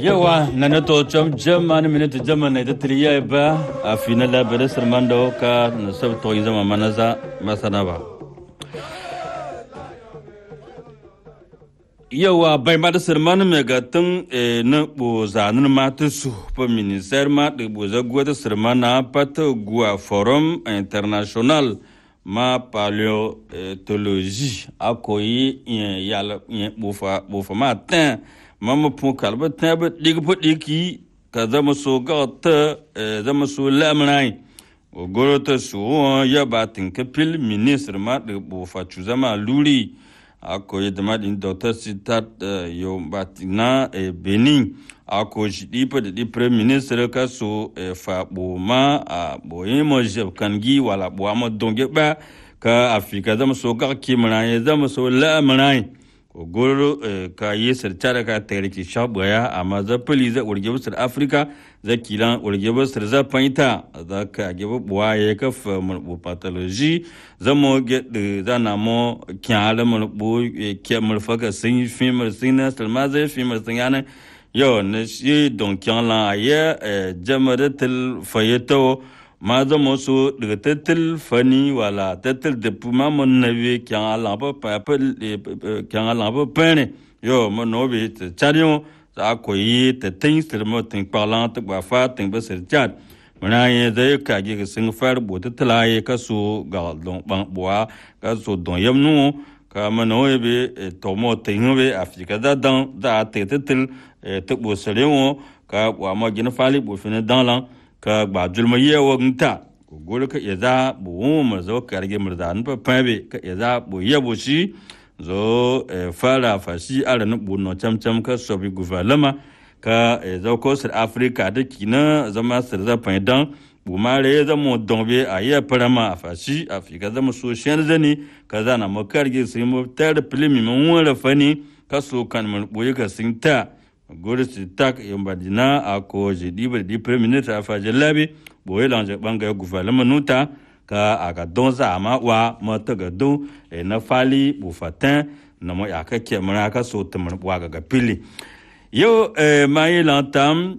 yawa nana to chom jama ni minute jama na ita triya ba a fina la bere sermando ka na sab to yin zama manaza masana ba yawa bai ma da serman me ga tun na bo zanin ma ta su pa ministère ma de bo za gwa da sermana pat gwa forum international ma paléontologie akoyi yala bofa bofa ma tan mama pun kalba tan ba dig pa diki ka zama so ga ta zama so lamrai o goro ta su ya ba tin ka pil ministre ma de bofa chu zama luri akoyi da ma din doctor sitat yo batina benin ako shi dipa da di prime minister ka so fa bo ma a bo mo jeb kangi wala bo ma donge ba ka afika zama so ka kimra ya zama so la mrai ko goro ka yi sirtara ka tare ki shabaya amma za pali za urge busar afrika za kilan urge busar za paita za ka ge bo ya ka fa mu pathology za mo ge de za na mo kyala mu bo ke mu fa ka sin fi mu sin na salma za fi mu sin yana yo na shi don kyan lan a ye jama da til fayeto ma zama so daga tattal fani wala tattal da ma mun na we kyan ala ba pa pa kyan ala ba pene yo mo no be ta chariyo za ko yi ta tin sir mo tin parlant ta ba fa tin ba sir chat muna ye da ka ge ga sin far bo ta tlaye ka so ga don ban boa ka so don yam nu ka ma no be to mo tin be afika da dan da ta tattal ta bo sare wo ka wa ma gina fali bo fina dan lan ka gba julma ye wo nta ko gol ka ya za bo mu zo ka rage murda an pa pabe ka ya za bo ye bo shi zo fara fashi ara na bo no cham cham ka so bi gouvernement ka zo ko sir africa da kina zama sir za pa dan bu ma re za mo dombe a ye parama a fashi afika zama so shen zani ka za na mo karge sai mo tar plimi mo wala fani ka so kan mo boye ka sinta gori si tak yamba dina a ko je diba di premier ministre afa je labi boye lanje banga gouvernement nuta ka aga donza ama wa ma taga do e na fali bu fatin na mo ya ka ke mara ka so tumur wa ga pili yo e mai lantam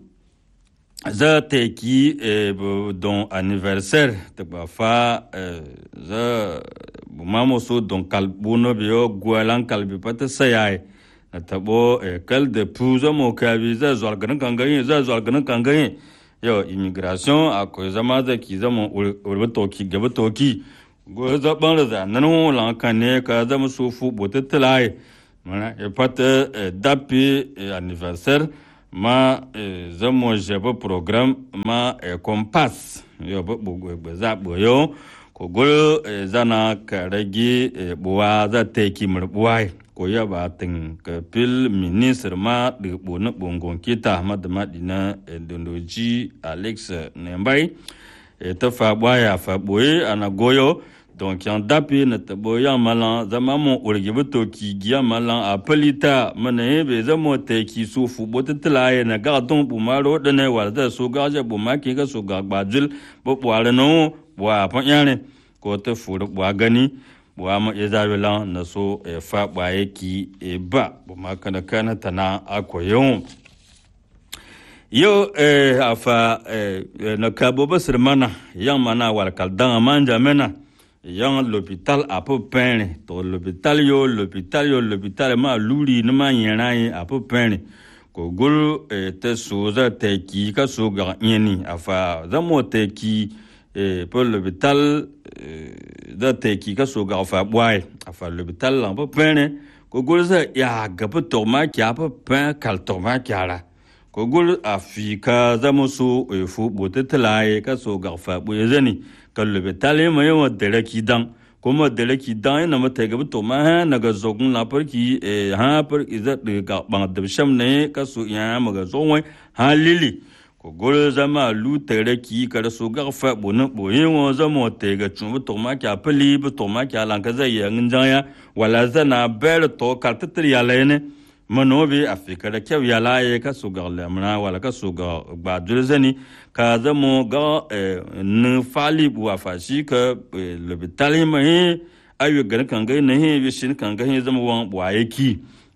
za te ki e don anniversaire te ba fa za bu mamo so don kalbuno biyo gwalan kalbi pata sayai na tabo kal da pu zama kabi za zuwa ganin kangayin za zuwa ganin kangayin yau immigration akwai zama da ki zama urbi toki gaba toki go zaban da nan lan kan ne ka zama so fu bota tilai mana e pata dapi anniversaire ma zama jaba program ma compass yau ba bu za bu yau ko gol zana ka rage buwa za ta yi murbuwa ko ya ba tin ka pil ministre ma de bona bongon kita ma de madina dondoji alex nembai e ta fa baya fa boye ana goyo donc yan dapi na ta boya malan zama mo urgi buto ki giya malan a palita mana be zama ta ki so fu bota tlaye na ga don bu maro da ne wa da so ga ja bu ma ki ga so ga gbajul bo bware no bwa pa yane ko ta fu bwa gani wa ma ya zabi lan na so e fa baye ki e ba bu ma kana kana tana ako yau yo e afa e na kabo basir mana yang mana wal kal dan manja mena yang l'hôpital a peu peine to l'hôpital yo l'hôpital yo l'hôpital ma luri na ma yera yi a peu peine ko gul e te so za te ki ka so ga yeni afa za mo te ki e pour l'hôpital da te ki ka so ga fa bwai afa l'hôpital la pa pene ko gol za ya ga pa to ma kya pa pa kal to ma kya la ko gol a fi ka za mo so e fu bo te tlae ka so ga fa bo ye zani ka l'hôpital ma yo de la ki dan ko ma de la ki dan na ma te ga to ma ha na ga zo gun la par ki e ha par iza de ga ba de sham ne ka so ya ma ga zo wai ha lili ko gol zama lu tere ki kada so ga fa bo na bo yin wo zama te ga chun bu to ma kya pali bu to ma kya lan ka za ya ngin ya wala za na ber to ka ta tri ya le ne mano bi afika da kyau ya laye ka so ga lamna wala ka so ga ba dul zani ka zama ga ni fali bu afa shi ka le bitali ma he ayu ga kan ga ne he bi shin kan ga he zama wan wa yaki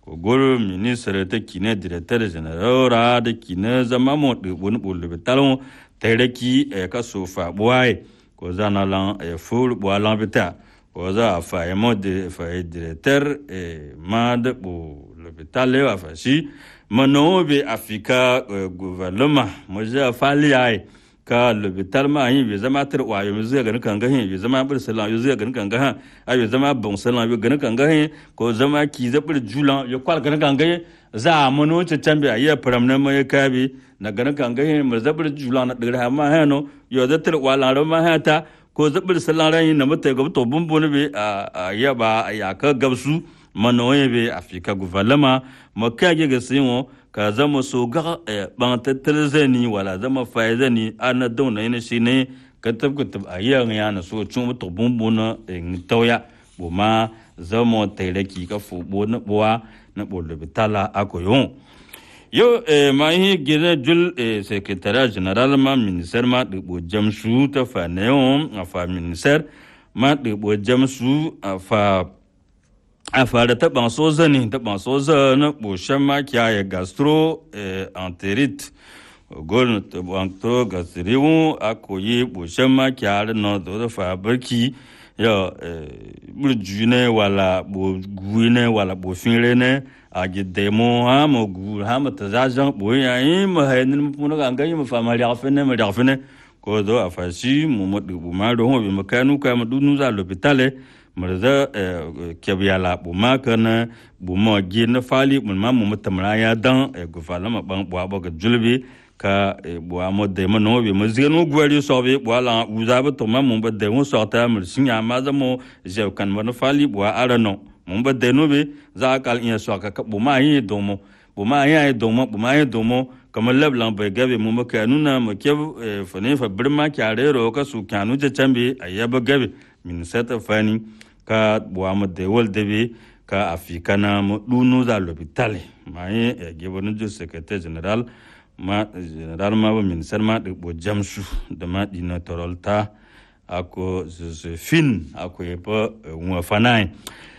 ko goro ministre ta kine directeur general ra da kine zama mo de bon bol be talon tereki e ka so fa boy ko zana lan e ful bo lan bita ko za fa e mo de fa e directeur e mad bo le bitale wa fa si mano be afika gouvernement mo ja fa li ai ka lobitar ma yin bai zama tar wa yanzu zai ganin kan gahin bai zama bir salan yanzu zai ganin kan gahin a bai zama bon salan bai ganin kan gahin ko zama ki za bir julan ya kwal ganin kan gahin za a mano ce can bai iya faram na mai kabi na ganin kan gahin mu za bir julan na dira ma hano yo za tar wa lan ma hata ko za bir salan ran na mata ga to bumbun bai a ya ba ya ka gabsu mano ya bai afika gouvernement makage ga sinwo ka zama so ga ban tattalin zani wala zama faye zani ana dauna yana shi ne ka tabbatar a yi ya na so cin mutu bumbuna in tauya bu ma zama tairaki ka fubo na buwa na bolo bitala ako yon yo ma yi gina jul sekretariat general ma minister ma dubo jamsu ta fa ne yon a fa minister ma dubo jamsu a fa a fara taɓa soza ne taɓa soza na ɓoshen makiya ya gastro enterit gol taɓa gastriwu a koyi ɓoshen makiya da na da fa barki ya burju ne wala bo gui ne wala bo finre ne a gidde mo ha mo gu ha mo ta za jan bo ya yi mo ha ni mo ga ga yi mo fa ma ya fe ne mo ya fe ne ko do a fa si mo mo du ma do ho bi mo kanu ka mo du nu za l'hôpital murza kebiya la buma kana buma gi na fali mun ma mu tamra ya dan gufala ma ban bwa ba ga julbi ka bwa mo de mo no bi mo zige no gwari so bi bwa la uza ba to ma mu ba de mo so ta mur sinya ma za mo je kan mo na fali bwa ara no mu ba de no bi za kal in so ka buma yi do mo buma yi do mo buma yi do mo kamar lablan bai gabe mu maka nuna mu ke fane fa birma kyare ro ka su kyanu je chambe ayaba gabe min sata fani ka buwa da wal dabe ka afika na mu dunu za l'hôpital ma ye gibon jo secrétaire général ma général ma ba ministère ma de bo jamsu da ma dina torolta ako fin ako ye pa wa fanai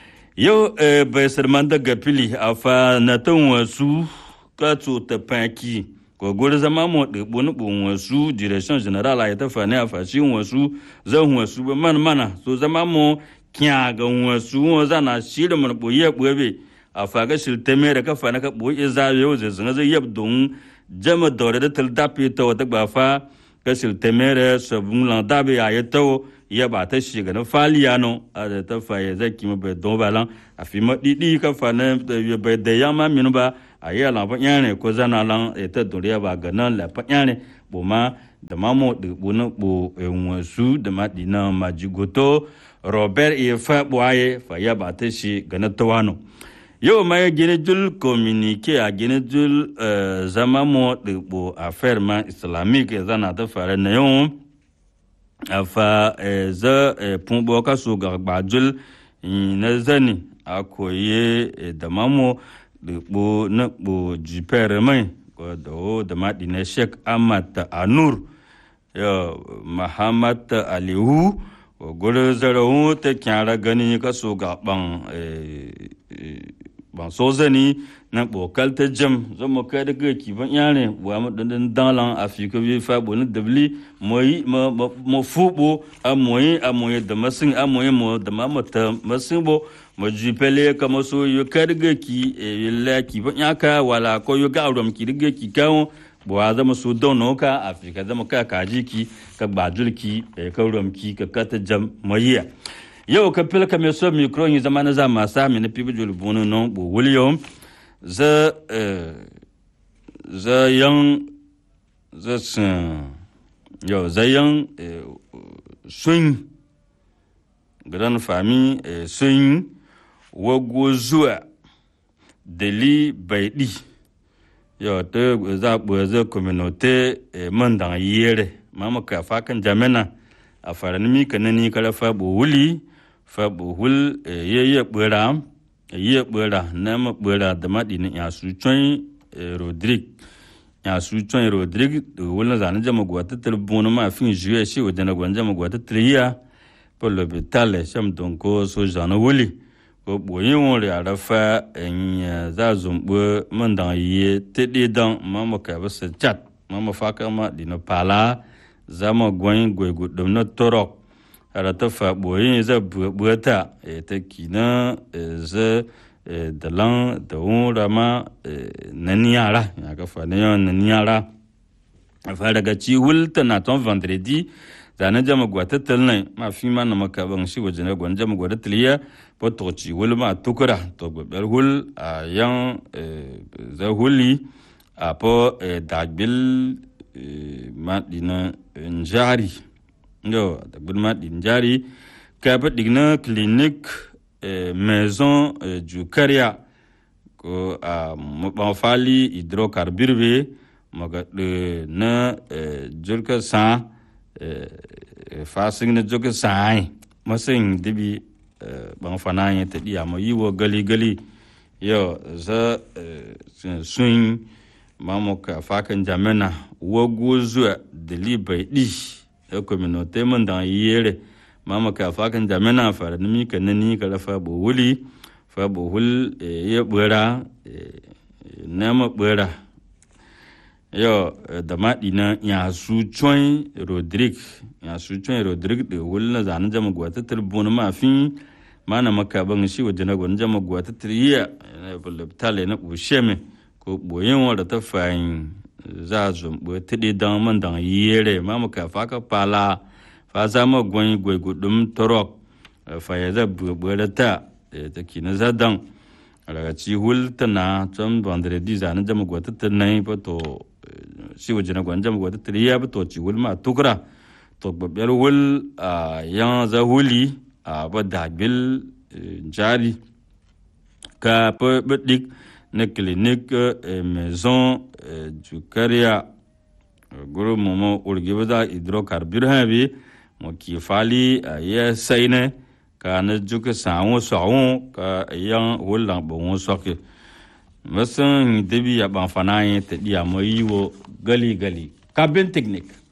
yo bai sarman daga fili a fa na tan wasu ka to ta paki ko gori zama mo de bonu bon wasu direction générale ay ta fa ne a fa shi wasu zan wasu ba man mana so zama mo kya ga wasu wa zana shiri mun boye boye a fa ga shil teme da ka fa na ka boye za yo ze zanga zai yab don jama dore da tal dapi to ta ba fa ka shil teme da sabun lan dabe ya ya to ya ba ta shi ga na faliya no a da ta fa ya zaki mu bai don balan a fi ma didi ka fa na bai da yama minu ba a yi lan fanyane ko zana lan ta doriya ba ga nan la fanyane bo ma da ma mo de bo na bo wasu da ma dina ma jigoto robert e fa boye fa ya ba ta shi ga na tawano yau ma ya gine jul communique a gine jul zama mo de bo affaire ma islamique zana ta fara na yau a fa za pun bo ka so ga ba jul na zani a koye da mamo bo na bo jipere mai ko da o da madi na Sheikh Ahmad Anur ya Muhammad Alihu ko gore zaro ta kyara gani ka so ga ban ban so zani na bokal ta jam zama kai da ki ban yare wa mu dan dalan afika bi fa bo ni dabli moyi mo fubo a moyi a moyi da masin a moyi mo da mamata masin bo ma jupele kama so yo karga ki yalla ki ban yaka wala ko yo ga rom ki riga ki kawo bo wa zama so don no ka afika zama ka kaji ki ka bajul ki ka rom ki ka kata jam moyiya yau ka fil ka me so micro yi zama na zama sa mi na pibi jul bunu no bo william za za yang za sun yau za yang sun grand famille sun wago zuwa dali baidi yau ta za a za communauté man dan yere mama ka fakan jamena a faranmi kanani kala fa bo wuli fa bo hul ye ye bura ye bura na ma bura da madi ni ya su chon rodrigue ya su chon rodrigue wala zan jama gwata tel bono ma fin juye shi wadana gwanja ma gwata triya pour l'hôpital sham donko so jana wuli ko boyin won ya da fa en za zumbu man dan yi te de dan ma ma ka ba se chat ma ma fa ka ma dino pala za ma gwen gwe gu dum na torok ara ta fa boyin za bu bu ta e ta kina za da lan da won rama nan yara ya ka fa ne nan yara fa daga ci hulta na ton vendredi zane jama gwata talnai ma fi ma na maka ban shi waje na gwan jama gwata taliya po to ci wul ma tukura to gbeber hul a yan za huli a po dagbil ma dina njari yo dagbil ma din njari ka pa digna clinic maison du karia ko a mo fali hydrocarbure be maga na julka sa fasing na joga sai masing dibi bang fananya te dia mo yiwo gali gali yo za swing mamo ka fakan jamena wo gozu de libai di e communauté man dan yere mamo ka fakan jamena fara nimi ka nani ka lafa bo wuli fa bo hul ye bura na ma bura yo da maɗi na ya su coin rodrigue ya su coin rodrigue da wuli na zanen jama gwata tilbun ma fi ma na maka ban shi waje na gwanin jama gwata tiliya na bulabtale na ɓushe me ko ɓoyin wadda ta fayin za a zumbu ta ɗi dan man dan yere ma maka faka pala fa za ma gwani gwai gudum torok fa ya za buɓɓe ta ta kina za dan daga ci hul tana can vendredi zanen jama gwata ta nai ba to si waje na gwan jama gwata ta ya ba to ci hul ma tukura to babbiyar hul a yan za huli a ba dabil jari ka pa badik na clinique maison du caria guru momo urgi ba hydrocarbure ha bi mo ki fali ya sai ne ka na juka sawo sawo ka yan hulan bon soke masan debi ya ban fana yin ta diya mo yiwo gali gali kabin technique